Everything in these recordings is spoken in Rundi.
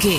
umuyange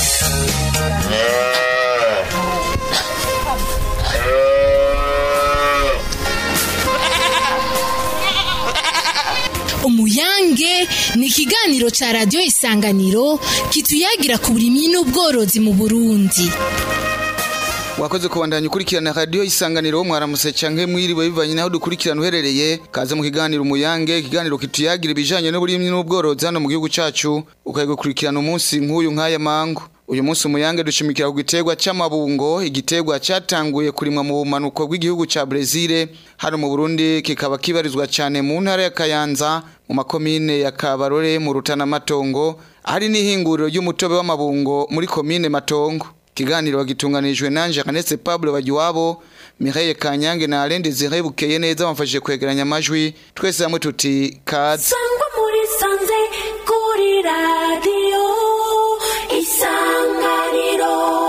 umuyange ni ikiganiro ca radiyo isanganiro kituyagira ku burimyi n'ubworozi mu burundi wakoze kubandanya ukurikirana radiyo isanganiro mwaramutse canke mwiriwe bivanye naho dukurikirana uherereye kaze mu kiganiro umuyange ikiganiro kituyagira ibijanye n'uburimyi n'ubworozi hano mu gihugu cacu ukayigukurikirana umunsi nk'uyu nk'aya mangu uyu munsi umuyange dushimikira ku giterwa c'amabungo igiterwa catanguye kurimwa mu bumanuko bw'igihugu ca Brezil hano mu Burundi kikaba kibarizwa cane mu ntara ya Kayanza mu makomine ya Kabarore mu Rutana Matongo hari n'ihinguriro ry'umutobe w'amabungo muri komine Matongo kiganiro gitunganijwe nanje Kanetse Pablo Bagiwabo Mireille Kanyange na Alain Desire Bukeye neza bamfashije kwegeranya amajwi twese hamwe tuti kaze sangwa muri sanze kuri radiyo isanganiro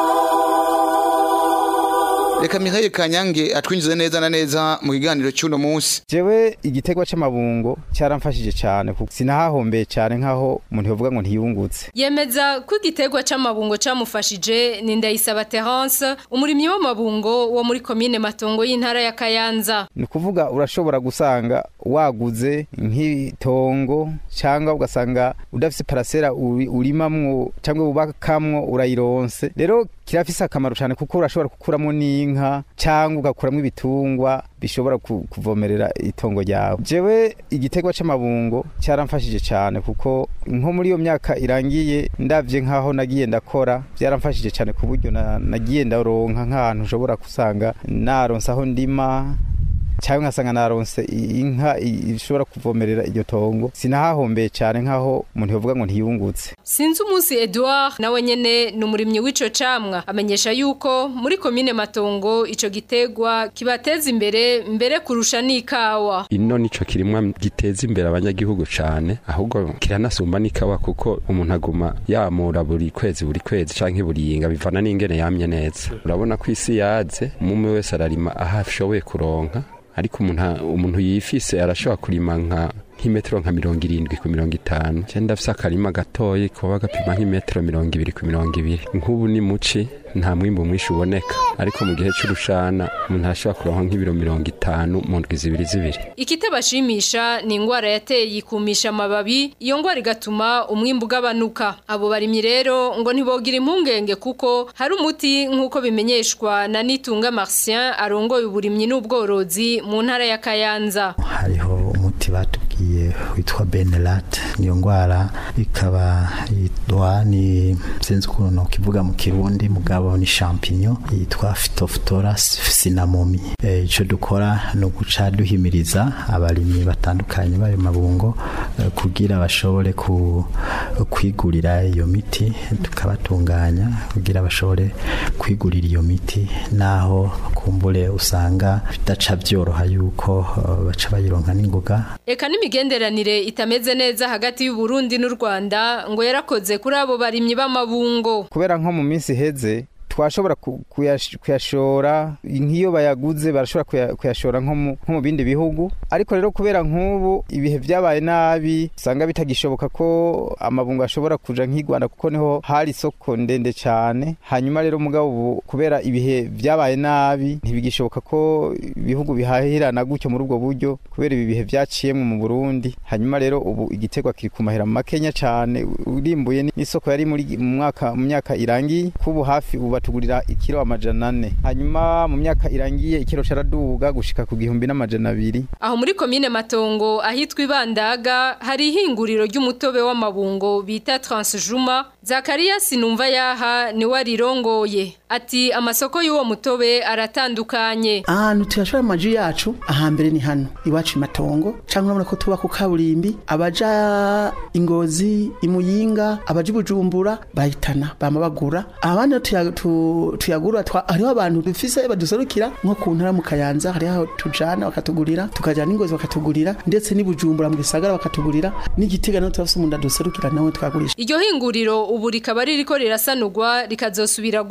Reka Mireille Kanyange atwinjize neza na neza mu kiganiro cy'uno munsi jewe igiterwa c'amabungo cyaramfashije cyane kuko sinahahombeye cyane nkaho umuntu yovuga ngo ntiyungutse yemeza ko igiterwa c'amabungo camufashije ni Ndayisaba Terence umurimyi w'amabungo wo muri komine Matongo y'intara ya Kayanza ni ukuvuga urashobora gusanga waguze nk'itongo cyangwa ugasanga udafise parasera uri- urimamwo cyangwa ubakamwo urayironse rero kirafise akamaro cyane kuko urashobora gukuramo n'inka cyangwa ugakuramo ibitungwa bishobora ku- kuvomerera itongo ryawe jewe igiterwa c'amabungo cyaramfashije cyane kuko nko muri iyo myaka irangiye ndavye nkaho nagiye ndakora byaramfashije cyane ku buryo na- nagiye ndaronka nk'ahantu ushobora gusanga naronse aho ndima cyangwa nkasanga naronse i- inka i- ishobora kuvomerera iryo tongo sinahahombeye cyane nkaho umuntu yovuga ngo ntiyungutse Sinzi umunsi Edouard nawe nyene ni umurimyi w'ico camwa amenyesha yuko muri komine Matongo ico giterwa kibateza imbere mbere kurusha n'ikawa ino nico kirimwa giteza imbere abanyagihugu cane ahubwo kiranasumba n'ikawa kuko umuntu aguma yamura buri kwezi buri kwezi canke buri yinga bivana n'ingene yamye neza urabona ko isi yaze umwe wese ararima aho ashoboye kuronka ariko umuntu umuntu yifise arashobora kurima nka nk'imetero nka mirongo irindwi ku mirongo itanu cyenda ndafise akarima gatoyi kuba gapima nk'imetero mirongo ibiri ku mirongo ibiri nk'ubu ni muci nta mwimbu mwinshi uboneka ariko mu gihe c'urushana umuntu arashobora kuronka nk'ibiro mirongo itanu mu ndwi zibiri zibiri Ikitabashimisha ni ingwara yateye ikumisha amababi iyo ngwara igatuma umwimbu ugabanuka abo barimyi rero ngo ntibogira impungenge kuko hari umuti nk'uko bimenyeshwa na Nitunga Martien arongoye uburimyi n'ubworozi mu ntara ya Kayanza hariho umuti batubwiye witwa benelat niyo ndwara ikaba yitwa ni sinzi ukuntu nokivuga mu kirundi mugabo ni champignon yitwa phytophthora cinnamomum Eh, ico dukora ni uguca duhimiriza abarimyi batandukanye b'ayo mabungo eh, kugira bashobore ku, kwigurira iyo miti tukabatunganya kugira bashobore kwigurira iyo miti naho kumbure usanga bidaca byoroha yuko eh, baca bayironka n'ingoga Eka n'imigenderanire itameze neza hagati y'u Burundi n'u Rwanda ngo yarakoze kuri abo barimyi b'amabungo kubera nko mu minsi iheze twashobora ku- kuyash- kuyashora nk'iyo bayaguze barashobora kuya- kuyashora nko mu- nko mu bindi bihugu ariko rero kubera nk'ubu ibihe byabaye nabi usanga bitagishoboka ko amabungo ashobora kuja nk'i Rwanda kuko niho hari isoko ndende cyane hanyuma rero mugabo ubu kubera ibihe byabaye nabi ntibigishoboka ko ibihugu bihahirana gutyo muri ubwo buryo kubera ibi bihe byaciyemwe mu Burundi hanyuma rero ubu igiterwa kiri ku mahera makenya cyane urimbuye n'isoko yari muri mu mwaka mu myaka irangiye kubu hafi ubu batugurira ikiro amajana ane hanyuma mu myaka irangiye ikiro caraduga gushika ku gihumbi n'amajana abiri Aho muri komine Matongo ahitwa Ibandaga hari ihinguriro ry'umutobe w'amabungo bita Transjuma Zakaria sinumva yaha ni warirongoye ati amasoko y'uwo mutobe aratandukanye ahantu tuyashora amaju yacu ahambere ni hano iwacu i matongo cyangwa urabona ko tuba ku kaburimbi abaja ingozi imuyinga abaja ibujumbura bahitana bama bagura abandi rero tuya- tu- tuyagura twa- hariho abantu dufise baduserukira nko ku ntara mu kayanza hariho aho tujana bakatugurira tukajana ingozi bakatugurira ndetse n'ibujumbura mu gisagara bakatugurira n'igitega naho turafise umuntu aduserukira nawe twagurisha Iryo hinguriro ubu rikaba ririko rirasanurwa rikazosubira gukora muri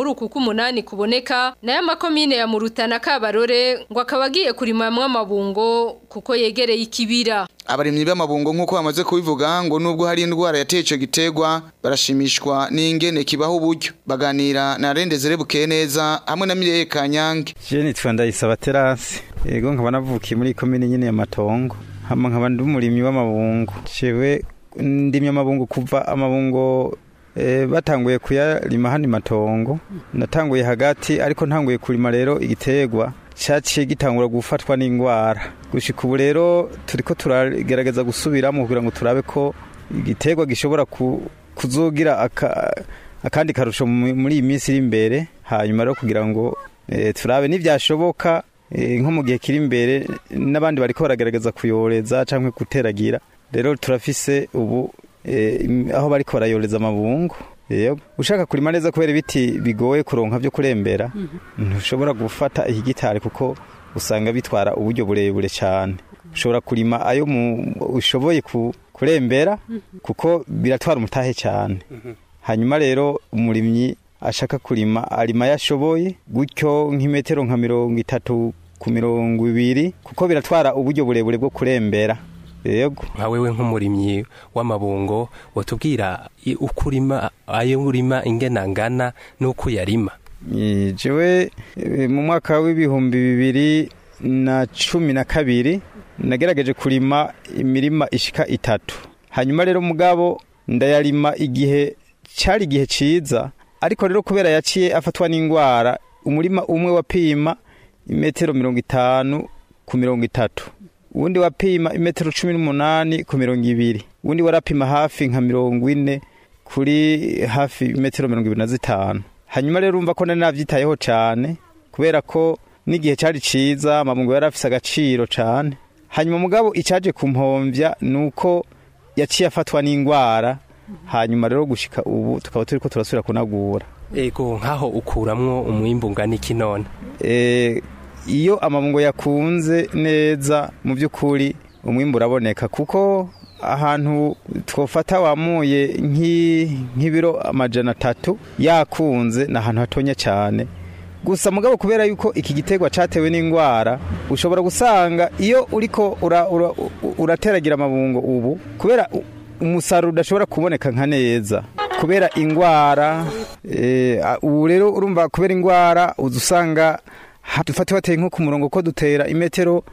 muri uku k'umunani kuboneka nayo amakomine ya Murutana Kabarore ngo akaba agiye kurimamwo amabungo kuko yegereye ikibira abarimyi b'amabungo nk'uko bamaze kubivuga ngo nubwo hari indwara yateye ico giterwa barashimishwa n'ingene kibaho uburyo baganira na Rendezere bukeye neza hamwe na Mireye Kanyange je nitwa ndayisaba terasi yego nkaba navukiye muri komine nyene ya matongo hama nkaba ndi umurimyi w'amabungo jewe ndimye amabungo kuva amabungo e, batanguye kuyarima hano matongo natanguye hagati ariko ntanguye kurima rero igiterwa cyaciye gitangura gufatwa n'indwara gushika ubu rero turiko turagerageza gusubiramo kugira ngo turabe ko igiterwa gishobora ku, kuzogira aka, akandi karusho muri iyi minsi iri imbere hanyuma rero kugira ngo e, turabe n'ivyashoboka e, nko mu gihe kiri imbere n'abandi bariko baragerageza kuyoreza canke guteragira rero turafise ubu e, aho bariko barayoreza amabungo yego ushaka kurima neza kubera ibiti bigoye kuronka byo kurembera ntushobora gufata igitari kuko usanga bitwara uburyo burebure cyane ushobora kurima ayo ushoboye kurembera kuko biratwara umutahe cyane hanyuma rero umurimyi ashaka kurima arima yashoboye gutyo nk'imetero nka mirongo itatu ku mirongo ibiri kuko biratwara uburyo burebure bwo kurembera yego nka wewe nk'umurimyi w'amabungo watubwira uko urima ayo urima ingena ngana n'uko yarima jewe mu mwaka w'ibihumbi bibiri na cumi na kabiri nagerageje kurima imirima ishika itatu hanyuma rero mugabo ndayarima igihe cyari igihe cyiza ariko rero kubera yaciye afatwa n'indwara umurima umwe wapima imetero mirongo itanu ku mirongo itatu uwundi wapima imetero cumi n'umunani ku mirongo ibiri uwundi warapima hafi nka mirongo ine kuri hafi imetero mirongo ibiri na zitanu hanyuma rero urumva ko nari nabyitayeho cyane kubera ko n'igihe cyari cyiza amabungo yari afise agaciro cyane hanyuma mugabo icyaje kumpombya ni uko yaciye afatwa n'indwara hanyuma rero gushika ubu tukaba turi ko turasubira kunagura ego nk'aho ukuramwo umwimbu ungana iki none iyo amabungo yakunze neza mu by'ukuri umwimbu uraboneka kuko ahantu twafata wamuye nk'ibiro amajana atatu yakunze ni ahantu hatonya cyane gusa mugabo kubera yuko iki giterwa cyatewe n'indwara ushobora gusanga iyo uriko urateragira amabungo ubu kubera umusaruro udashobora kuboneka nka neza kubera indwara ubu rero urumva kubera indwara uza usanga dufate wateye nko ku murongo ko dutera imetero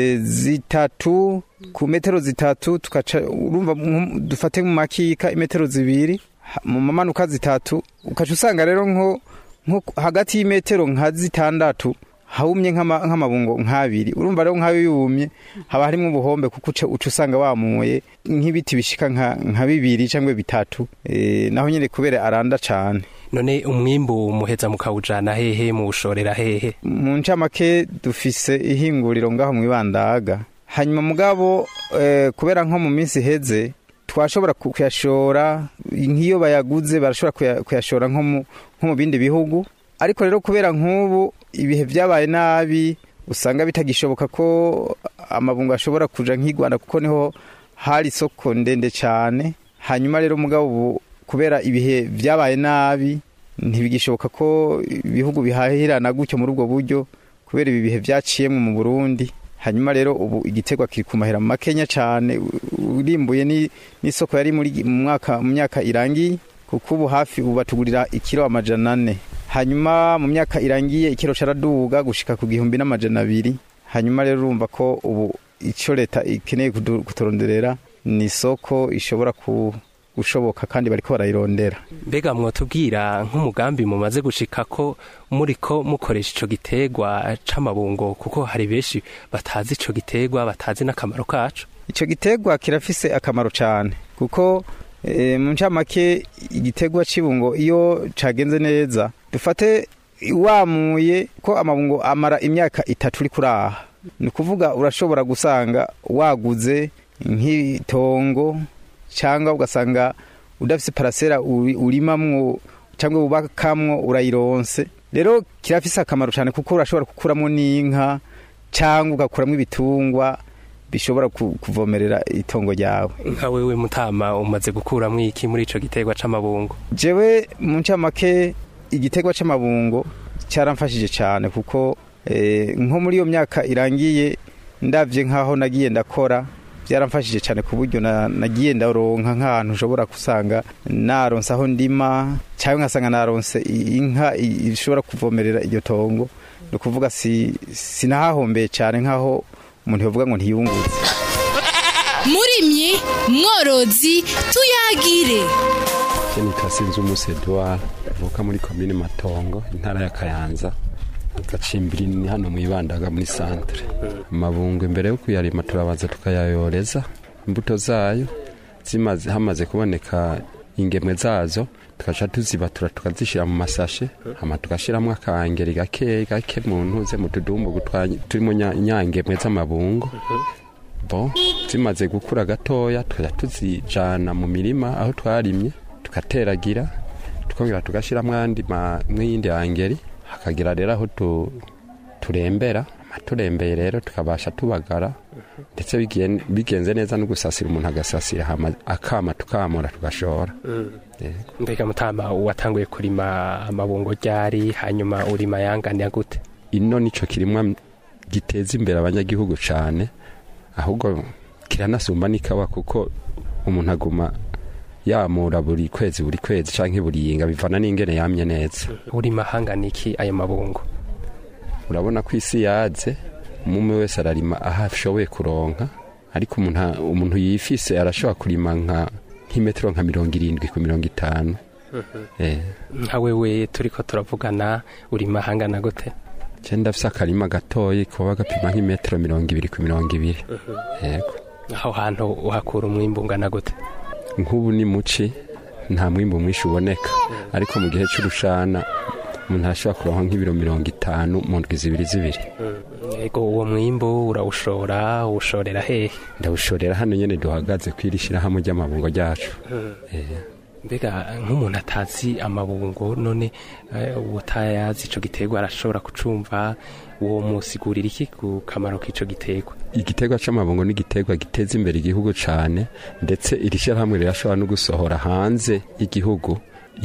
zitatu ku metero zitatu tukaca urumva dufate mu makika imetero zibiri mu mamanuka zitatu ukaca usanga rero nko hagati y'imetero nka zitandatu hawumye nk'amabungo nk'abiri urumva rero nk'ayo yumye haba harimo ubuhombe kuko uca usanga wamuye nk'ibiti bishika nka bibiri cyangwa bitatu naho nyine kubera aranda cyane none umwimbu muheza mukawujana hehe muwushorera hehe mu ncamake dufise ihinguriro ngaho mu ibandaga hanyuma mugabo kubera nko mu minsi iheze twashobora kuyashora nk'iyo bayaguze barashobora kuyashora nko mu bindi bihugu ariko rero kubera nk'ubu ibihe byabaye nabi usanga bitagishoboka ko amabungo ashobora kuja nk'i rwanda kuko niho hari isoko ndende cyane hanyuma rero mugabo ubu kubera ibihe byabaye nabi ntibigishoboka ko ibihugu bihahirana gutyo muri ubwo buryo kubera ibi bihe byaciyemo mu burundi hanyuma rero ubu igiterwa kiri ku mahera makenya cyane urimbuye n'isoko yari muri mu mwaka mu myaka irangiye kuko ubu hafi ubu batugurira ikiro amajana ane hanyuma mu myaka irangiye ikiro caraduga gushika ku gihumbi n'amajana abiri hanyuma rero urumva ko ubu icyo leta ikeneye kuturonderera ni isoko ishobora ku gushoboka kandi bariko barayirondera mbega mwotubwira nk'umugambi mumaze gushika ko muriko mukoresha ico giterwa c'amabungo kuko hari benshi batazi ico giterwa batazi n'akamaro kaco ico giterwa kirafise akamaro cane kuko e, mu ncamake igiterwa c'ibungo iyo cagenze neza dufate wamuye ko amabungo amara imyaka itatu uri kuraha ni ukuvuga urashobora gusanga waguze nk'itongo cyangwa ugasanga udafite parasera urimamwo cyangwa wubakamwo urayironse rero kirafise akamaro cyane kuko urashobora gukuramo n'inka cyangwa ugakuramo ibitungwa bishobora kuvomerera itongo ryawe nka wewe mutama umaze gukuramo iki muri ico giterwa c'amabungo jewe mu ncamake igiterwa c'amabungo cyaramfashije cyane kuko eh, nko muri iyo myaka irangiye ndavye nkaho nagiye ndakora byaramfashije cyane ku buryo na- nagiye ndaronka nk'ahantu ushobora gusanga naronse aho ndima cyangwa nkasanga naronse i- inka i- ishobora kuvomerera iryo tongo ni ukuvuga si sinahahombeye cyane nk'aho umuntu yavuga ngo ntiyungutse murimyi mworozi tuyagire Je nitwa Sinzumusi Edouard avuka muri komine Matongo intara ya Kayanza agacimbiri ni hano mu Ibandaga muri centre amabungo imbere yo kuyarima turabanza tukayayoreza imbuto zayo zimaze hamaze kuboneka ingemwe zazo tukaca tuzibatura tukazishira mu masashe hama tugashiramwo akangeri gake gake mu ntuze mu tudumbu turimo nya- nyangemwe z'amabungo bo zimaze gukura gatoya tukaja tuzijana mu mirima aho twarimye tugateragira tukongera tugashyiramo andi ma- mw'iyindi angeri hakagira rero aho tu- turembera turembeye rero tukabasha tubagara ndetse bigen- bigenze neza no gusasira umuntu agasasira hama akama tukamura tugashora Yego. mbega mutama watanguye kurima amabungo ryari hanyuma urima yangana gute ino nico kirimwa giteza imbere abanyagihugu cyane ahubwo kiranasumba n'ikawa kuko umuntu aguma yamura buri kwezi buri kwezi canke buri yinga bivana n'ingene yamye neza urima hangana iki ayo mabungo urabona ko isi yaze umwe wese ararima aho ashoboye kuronka ariko umuntu umuntu yifise arashobora kurima nka nk'imetero nka mirongo irindwi ku mirongo itanu eh nka wewe turiko turavugana urima hangana gute je ndafise akarima gatoyi kuba gapima nk'imetero mirongo ibiri ku mirongo ibiri yego aho hantu uhakura umwimbu ungana gute nk'ubu ni muci nta mwimbu mwinshi uboneka ariko mu gihe cy'urushana umuntu arashobora kuronka nk'ibiro mirongo itanu mu ndwi zibiri zibiri yego uwo mwimbu urawushora uwushorera hehe ndawushorera hano nyene duhagaze kw'iri shirahamwe ry'amabungo ryacu Eh, mbega nk'umuntu atazi amabungo none eh, utayazi ico giterwa arashobora kucumva uwo musigurira iki ku kamaro k'ico giterwa igiterwa c'amabungo ni igiterwa giteza imbere igihugu cane ndetse iri shirahamwe rirashobora no gusohora hanze y'igihugu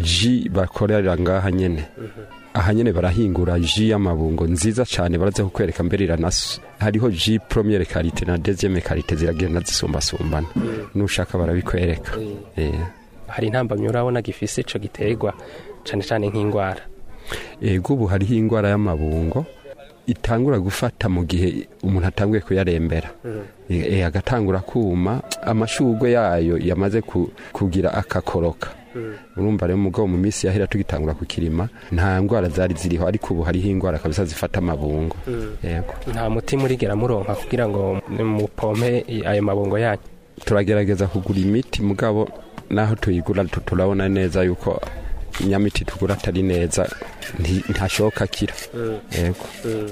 ji bakorera ngaha nyene aha nyene barahingura ji y'amabungo nziza cane baraza kukwereka mbere iranasu hariho ji premiere karite na deuxième karite ziragenda zisumbasumbana nushaka barabikwereka Eh. hari intambamyi urabona gifise ico giterwa cane cane nk'ingwara ego ubu hariho ingwara y'amabungo itangura gufata mu gihe umuntu atanguye kuyarembera e, agatangura kuma amashugwe yayo yamaze ku, kugira akakoroka urumva rero mugabo mu minsi yahera tugitangura kukirima nta ngwara zari ziriho ariko ubu hariho ingwara kabisa zifata amabungo yego nta muti murigera muronka kugira ngo mupompe ayo mabungo yanyu turagerageza kugura imiti mugabo naho tuyigura tu- turabona neza yuko inyamiti tugura atari neza nti- ntashoka akira yego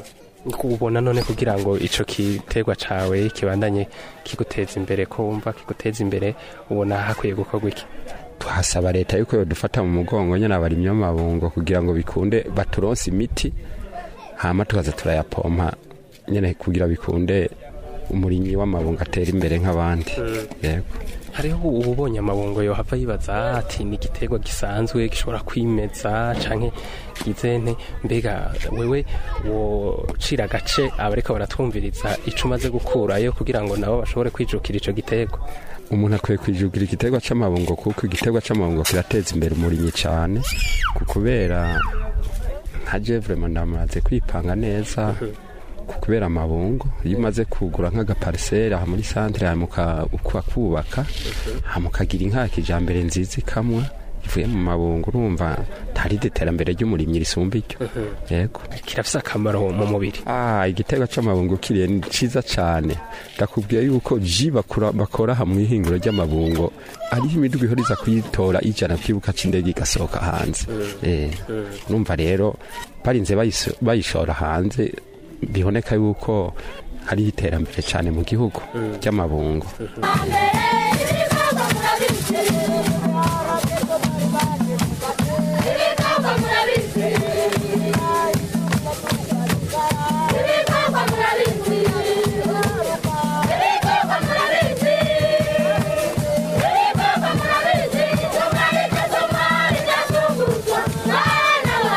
ubona none kugira ngo ico giterwa cawe kibandanye kiguteza imbere ko wumva kiguteza imbere ubona hakwiye gukorwa iki tuhasaba leta yuko yodufata mu mugongo nyine abarimyi b'amabungo kugira ngo bikunde baturonse imiti hama tukaza turayapompa nyine kugira bikunde umurimyi w'amabungo atera imbere nk'abandi yego hariho ubonye amabungo yohava yibaza ati ni igiterwa gisanzwe gishobora kwimeza canke gizente mbega wewe wocira agace abariko baratwumviriza ico umaze gukurayo kugira ngo nabo bashobore kwijukira ico giterwa umuntu akwiye kwijugira igiterwa c'amabungo kuko igiterwa c'amabungo kirateza imbere umurimyi cyane ku kubera nka je vraiment ndamaze kwipanga neza ku kubera amabungo iyo umaze kugura nk'agapariseri aha muri santere hanyuma ukubaka hanyuma ukagira inka ya kijambere nziza ikamwa ivuye mu mabungo urumva ntari iterambere ry'umurimyi risumba iryo yego kirafise akamaro mu mubiri Ah, igiterwa c'amabungo kiriye ni ciza cane ndakubwiye yuko ji bakora bakora aha mw'ihinguro ry'amabungo ariho imiduga ihoriza kuyitora ijana kwibuka c'indege igasohoka hanze eh numva rero barinze bayiso- bayishora hanze biboneka yuko hariho iterambere cane mu gihugu ry'amabungo Thank you.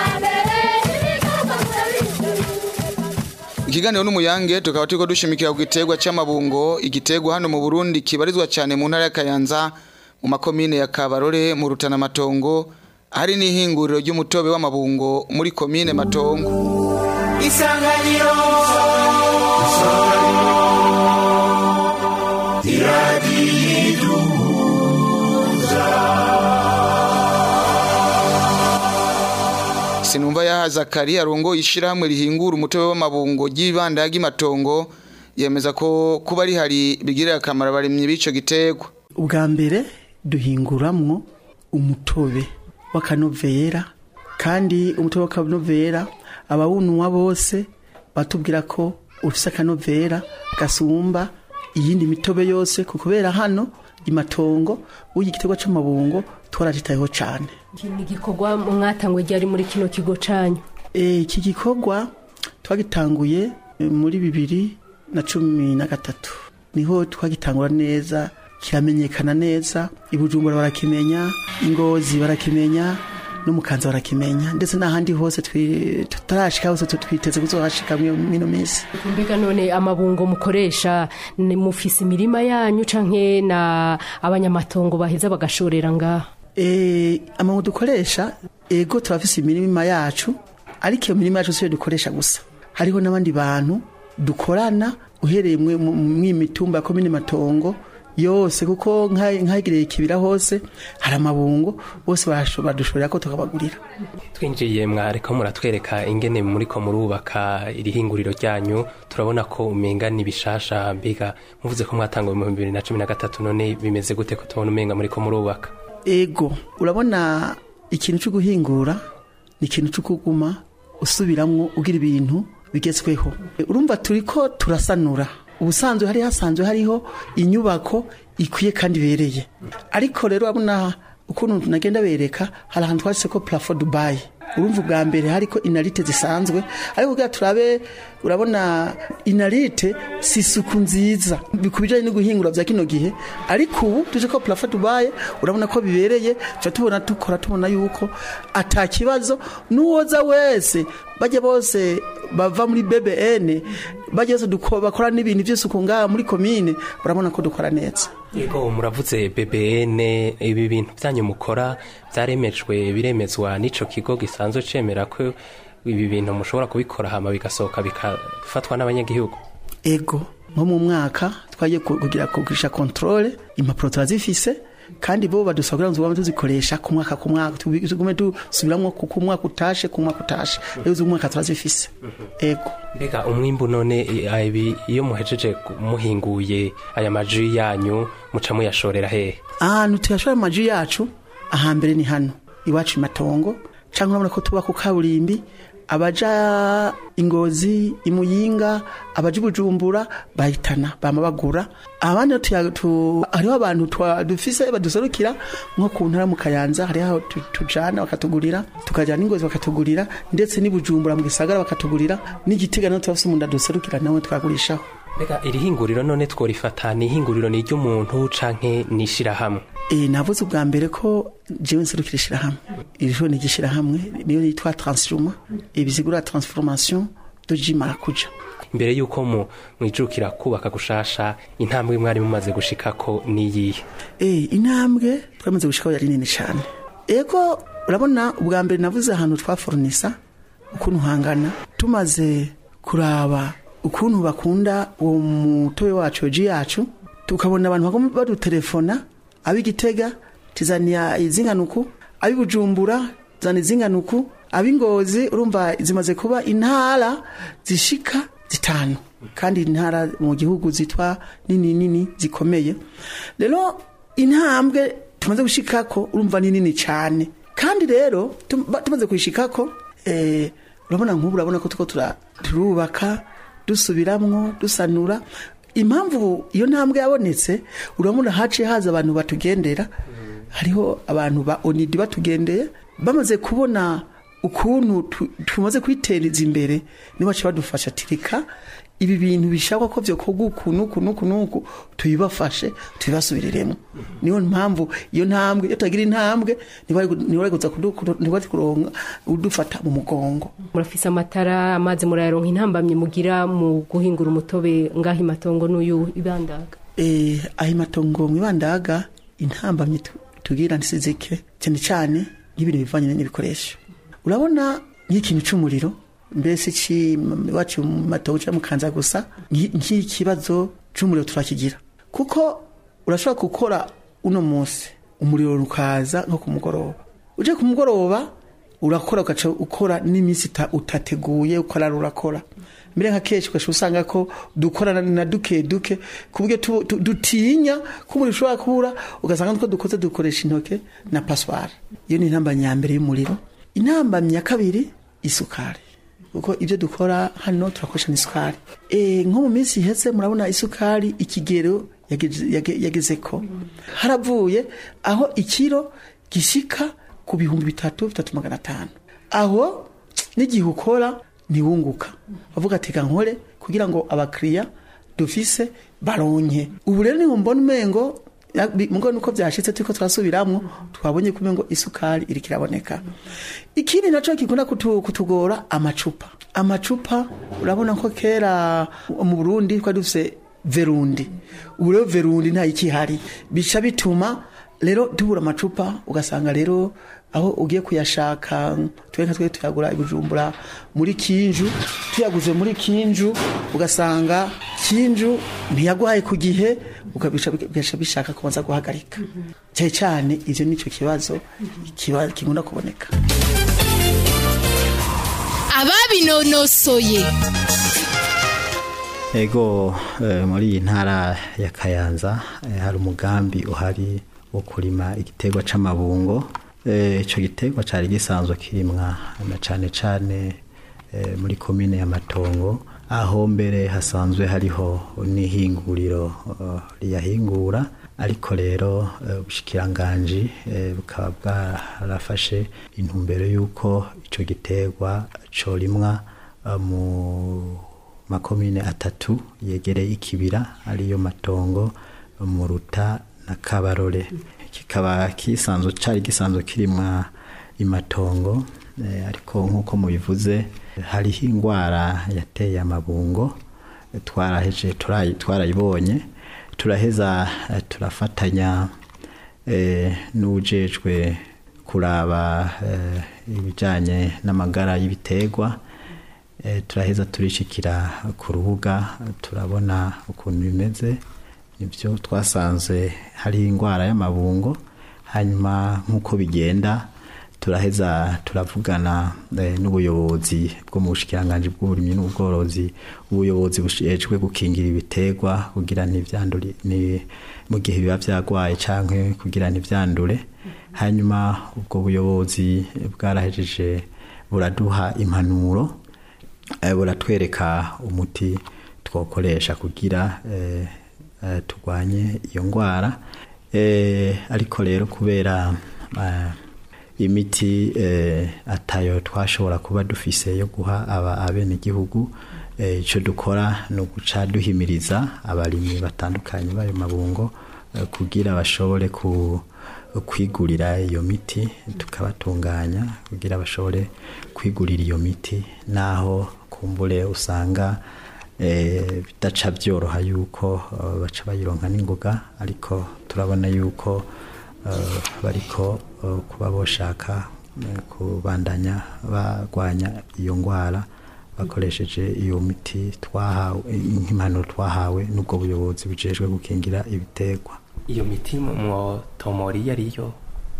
ikiganiro n'umuyange tukaba turiko dushimikira ku giterwa c'amabungo igiterwa hano mu Burundi kibarizwa cyane mu ntara ya Kayanza mu makomine ya Kabarore mu Rutana Matongo hari n'ihinguriro ry'umutobe w'amabungo muri komine Matongo isanganiro sinumva yahaza kari arongo ishirahamwe rihingura umutobe w'amabungo ry'ibanda y'Imatongo yemeza ko kuba rihari bigirira akamaro abarimyi b'ico giterwa ubwa mbere duhinguramwo umutobe w'akanovera kandi umutobe w'akanovera abawunywa bose batubwira ko ufise akanovera gasumba iyindi mitobe yose ku kubera hano imatongo uyu igiterwa c'amabungo twaragitayeho cane iki ni igikorwa mwatangwe ryari muri kino kigo canyu Eh, iki gikorwa twagitanguye eh, muri bibiri na cumi na gatatu niho twagitangura neza kiramenyekana neza ibujumbura barakimenya ingozi barakimenya no mu kanza barakimenya ndetse n'ahandi hose twi- tutarashika hose tu- twiteze kuzohashika mino minsi mbega none amabungo mukoresha ni mufise imirima yanyu canke na abanyamatongo baheza bagashorera ngaha Eh, amabuye dukoresha ego turafise imirima yacu ariko iyo mirima yacu siyo dukoresha gusa hariho n'abandi bantu dukorana uhereye mwe- mu mu mitumba ya komine matongo yose kuko nka- nkahigiriye ikibira hose hari amabungo bose barasho- badushorera ko tukabagurira twinjiye mwareko muratwereka ingene muriko murubaka iri hinguriro ryanyu turabona ko umenga ni bishasha mbega muvuze ko mwatangwa mu bibiri na cumi na gatatu none bimeze gute ko tubona umenga muriko murubaka ego urabona ikintu cyo guhingura ni ikintu cyo kuguma usubiramwo ugira ibintu bigezweho urumva turi ko turasanura ubusanzwe hari hasanzwe hariho inyubako ikwiye kandi ibereye ariko rero urabona ukuntu nagenda bereka hari ahantu twanditse ko plafo dubayi urumva ubwa mbere hariko inarite zisanzwe ariko kugira turabe urabona inarite si isuku nziza ku bijyanye no guhingura bya kino gihe ariko ubu tuje ko plafo dubaye urabona ko bibereye tuba tubona dukora tubona yuko ata kibazo n'uwoza wese bajya bose bava muri BBN bajya bose duko- bakora n'ibintu by'isuku ngaha muri komine urabona ko dukora neza yego muravuze BBN ibi bintu byanyu mukora byaremejwe biremezwa n'ico kigo gisanzwe cemera ko ibi bintu mushobora kubikora hama bigasohoka bikafatwa n'abanyagihugu ego nko mu mwaka twagiye ku- kugira kugisha controle impapuro turazifise kandi bo badusaba kugira ngo tuzikoresha ku mwaka ku mwaka tubi- tugume dusubiramwo ku ku mwaka utashe ku mwaka utashe rero uzi umwaka turazifise ego mbega umwimbu none i- ibi iyo muhejeje muhinguye aya maji yanyu muca muyashorera hehe ahantu tuyashora amaji yacu ahambere ni hano iwacu imatongo cyangwa urabona ko tuba ku kaburimbi abaja ingozi imuyinga abaja ibujumbura bahitana bama bagura abandi tuya- tu- hariho abantu twa- dufise baduserukira nko ku ntara mu kayanza hariho aho tu- tujana bakatugurira tukajana ingozi bakatugurira ndetse n'ibujumbura mu gisagara bakatugurira n'igitega naho turafise umuntu aduserukira nawe twagurishaho mbega iri hinguriro none tworifata ni ihinguriro ni iry'umuntu canke ni ishirahamwe E, navuze ubwa mbere ko jewe nserukira ishirahamwe iri shuri ni igishirahamwe niyo yitwa transforma ibisigura transformation de ji marakuja imbere y'uko mu mwijukira kubaka gushasha intambwe mwari mumaze gushikako niyihe e, intambwe twamaze gushikaho yari nini cyane ego urabona ubwa mbere navuze ahantu twaforonisa ukuntu hangana tumaze kuraba ukuntu bakunda uwo mutobe wacu ji yacu tukabona abantu bagomba badutelefona ab'igitega tizaniya izinganuku ab'ibujumbura zana izinganuku ab'ingozi urumva zimaze kuba intara zishika zitanu kandi intara mu gihugu zitwa nini nini zikomeye rero intambwe tumaze gushikako urumva ni nini cyane kandi rero tum- ba- tumaze kuyishikako eh, urabona nk'ubu urabona ko tuko tura- turubaka dusubiramwo dusanura impamvu iyo ntambwe yabonetse urabona haciye haza abantu batugendera hariho abantu ba onidi batugendeye bamaze kubona ukuntu tu- tumaze kwitereza imbere nibo baca badufasha tirika ibi bintu bishakwa ko vyokorwa uku nuku nuku nuku tubibafashe tubibasubiriremo niyo mpamvu iyo ntambwe iyo tutagira intambwe ntibari kuza ntibari kuronka udufata mu mugongo murafise amatara amazi murayaronka intambamye mugira mu guhingura umutobe ngaho imatongo n'uyu ibandaga eh aho imatongo mu ibandaga intambamye tu- tugira ntisizike cyane cyane nk'ibintu bivanye n'ibikoresho urabona nk'ikintu c'umuriro mbese ci wacu mu matongo cyangwa mu kanza gusa nki- nk'ikibazo c'umuriro turakigira kuko urashobora gukora uno munsi umuriro ukaza nko ku mugoroba uje ku mugoroba urakora ugaca ukora n'iminsi ita- utateguye ukora urakora mbere nka kenshi ugaca usanga ko dukora na- na duke duke ku buryo tu- tu- dutinya ko umuriro ushobora kubura ugasanga nuko dukoze dukoresha intoke na paswara iyo ni intambamyi ya mbere y'umuriro intambamyi ya kabiri isukari kuko ibyo dukora hano turakoresha n'isukari e, nko mu minsi iheze murabona isukari ikigero yageze- yage- yageze ko haravuye aho ikiro gishika ku bihumbi bitatu bitatu magana atanu aho n'igihe ukora ntiwunguka bavuga ati "Reka nkore kugira ngo abakiriya dufise baronke ubu rero niho mbona umengo ya- bi- mugo nuko byashitse turiko turasubiramwo twabonye kumenya ngo isukari iriko iraboneka ikindi naco gikunda kutu- kutugora amacupa amacupa urabona ko kera mu Burundi twari dufise verundi ubu rero verundi nta ikihari bica bituma rero tubura amacupa ugasanga rero aho ugiye kuyashaka twe nka twe tuyagura i bujumbura muri kinju tuyaguze muri kinju ugasanga kinju ntiyaguhaye ku gihe ukabisha bigasha bishaka kubanza guhagarika cyane cyane ivyo nico kibazo kiba kigunda kuboneka ababinonosoye ego eh, muri iyi ntara ya kayanza eh, hari umugambi uhari wo kurima igiterwa c'amabungo Eh, ico giterwa cari gisanzwe kirimwa na cane cane eh, muri komine ya matongo aho mbere hasanzwe hariho n'ihinguriro eh, riyahingura ariko rero eh, ubushikiranganji eh, bukaba bwarafashe intumbero y'uko ico giterwa corimwa eh, mu makomine atatu yegereye ikibira ariyo matongo muruta na kabarore kikaba kisanzwe cari gisanzwe kirimwa imatongo eh, ariko nk'uko mubivuze hariho ingwara yateye amabungo eh, twaraheje turayi- twarayibonye turaheza eh, turafatanya eh, n'ujejwe kuraba eh, ibijanye n'amagara y'ibiterwa eh, turaheza turishikira ku rubuga turabona ukuntu bimeze nibyo twasanze hari indwara y'amabungo hanyuma nk'uko bigenda turaheza turavugana eh, n'ubuyobozi bwo mu bushikiranganji bw'uburimyi n'ubworozi ubuyobozi bushejwe gukingira ibiterwa kugira ntivyandure ni mu gihe biba vyagwaye canke kugira ntivyandure hanyuma ubwo buyobozi bwarahejeje buraduha impanuro eh, buratwereka umuti twokoresha kugira eh, eh, turwanye iyo ndwara eh, ariko rero kubera eh, imiti eh, atayo twashobora kuba dufise yo guha aba abenegihugu eh, ico dukora ni uguca duhimiriza abarimyi batandukanye b'ayo mabungo eh, kugira bashobore ku kwigurira iyo miti tukabatunganya kugira bashobore kwigurira iyo miti naho kumbure usanga eh, bidaca byoroha yuko eh, baca bayironka n'ingoga ariko turabona yuko eh, bariko eh, kuba boshaka eh, kubandanya barwanya iyo ndwara bakoresheje iyo miti twahawe nk'impanuro twahawe n'ubwo buyobozi bujejwe gukingira ibiterwa iyo miti mwotomori iyo ariyo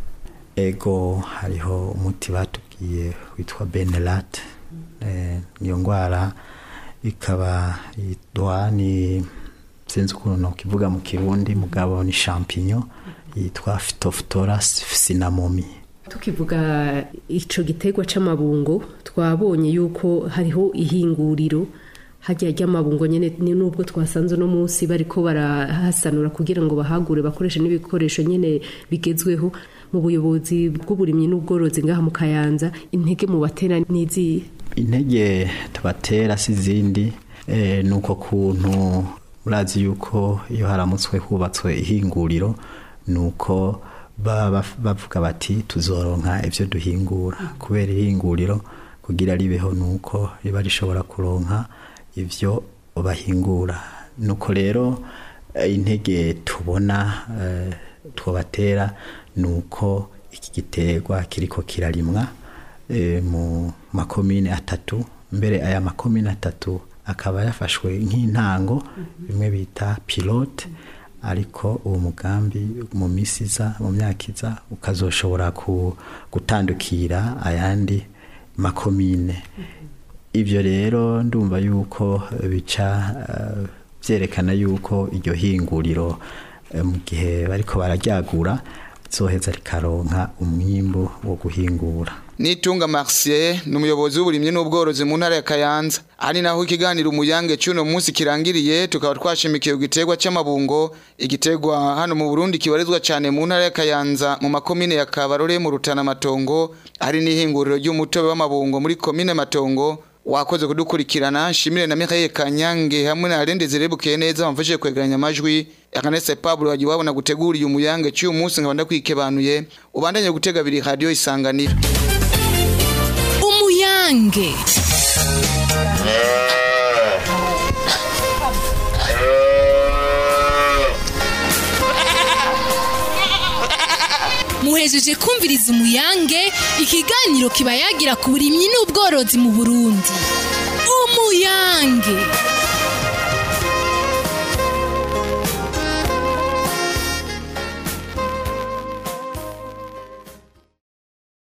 ego hariho umuti batubwiye witwa benelat eh, iyo ndwara ikaba yitwa ni sinzi ukuntu nokivuga mu kirundi mugabo ni champignon yitwa phytophthora cinnamomum tukivuga ico giterwa c'amabungo twabonye yuko hariho ihinguriro hajya ry'amabungo nyene ni nubwo twasanze no munsi bariko barahasanura kugira ngo bahagure bakoreshe n'ibikoresho nyene bigezweho mu buyobozi bw'uburimyi n'ubworozi ngaha mu Kayanza intege mu batera n'izihe intege tubatera si izindi eh, ni uko kuntu urazi yuko iyo haramutswe hubatswe ihinguriro ni uko baba bavuga bati tuzoronka ivyo duhingura kubera ihinguriro kugira ribeho ni uko riba rishobora kuronka ivyo bahingura nuko rero eh, intege tubona eh, twobatera ni uko iki giterwa kiriko kirarimwa eh, mu makomine atatu mbere aya makomine atatu akaba yafashwe nk'intango bimwe bita pilote ariko uwo mugambi mu misi iza mu myaka iza ukazoshobora ku- gutandukira ayandi makomine ibyo rero ndumva yuko bica eh, byerekana yuko iryo hinguriro eh, mu gihe bariko bararyagura zoheza rikaronka umwimbu wo guhingura Nitunga Marcier ni umuyobozi w'uburimyi n'ubworozi mu ntara ya Kayanza ari naho ikiganiro umuyange cy'uno munsi kirangiriye tukaba twashimikiye ku giterwa cy'amabungo igiterwa hano mu Burundi kibarizwa cyane mu ntara ya Kayanza mu makomine ya Kabarore mu Rutana Matongo ari n'ihinguriro ry'umutobe w'amabungo muri komine Matongo wakoze kudukurikirana shimire na Michael Kanyange hamwe na Arende Zerebuke neza bamfashije kwegeranya amajwi Akanese Pablo wagiye wabona gutegura uyu muyange cy'uyu munsi nkabanda kwikebanuye ubandanye gutega biri radio isanganiro umuyange muhejeje kumviriza umuyange ikiganiro kiba yagira ku burimyi n'ubworozi mu burundi umuyange